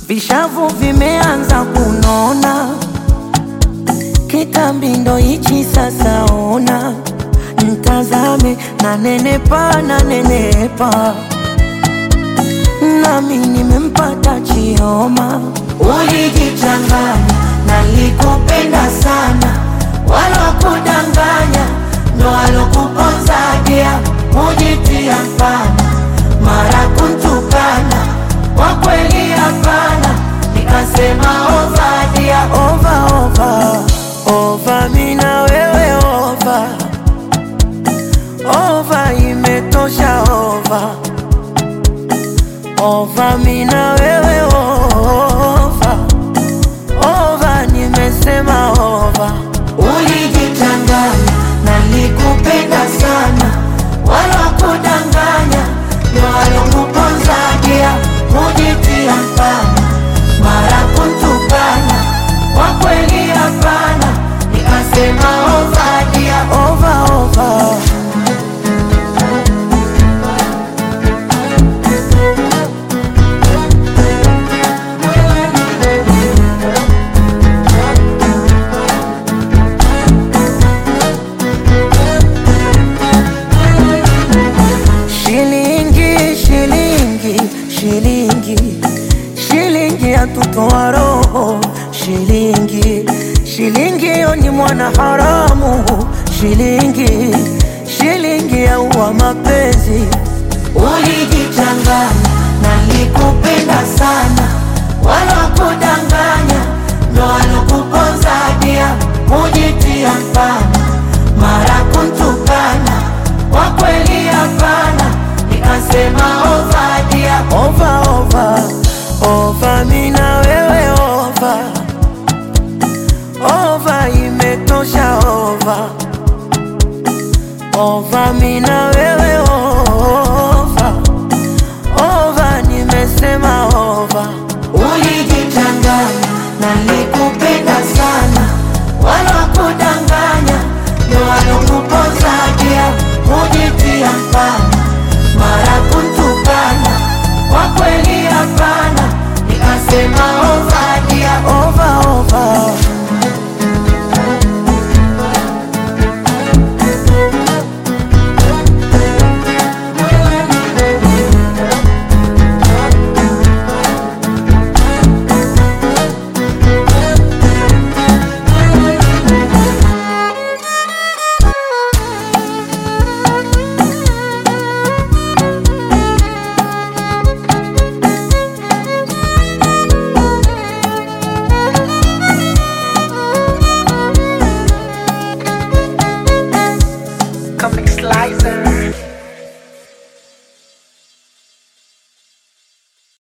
vishavu vimeanza kunona, kitambi ndo hichi sasa. Ona mtazame, na nenepa na nenepa, nami nimempata Chioma. Ulijichanganya, nalikupenda sana, walokudanganya ndo walokuponzadia, mujitia mfana, mara kuntukana, kwa kweli hapana, nikasema ovadia, ova ova ova, mina wewe ova ova, imetosha ova ova, mina wewe ova ova, nimesema ova. Ulijichanganya, nalikupenda sana, walokudanganya ndio walokuponzagia, mujitia mfana, mara kuntukana, kwa kweli hapana, nikasema ovadia, ova ova. Shilingi, shilingi, shilingi, shilingi yatutoa roho. Shilingi, shilingi yo ni mwana haramu. Shilingi, shilingi yaua mapenzi. Ulijichanganya, nalikupenda sana, walokudanganya ndo walokuponzadia, mujitia mfana, mara kuntukana, kwa kweli hapana, nikasema ovadia, ova ova ova, mina wewe ova ova, imetosha ova ova, mina wewe ova ova, nimesema ova. Ulijichanganya, nalikupenda sana, walokudanganya ndo walokuponzagia, mujitia mfana, mara kuntukana, kwa kweli hapana, nikasema ovadia, ova ova. Comic Slicer.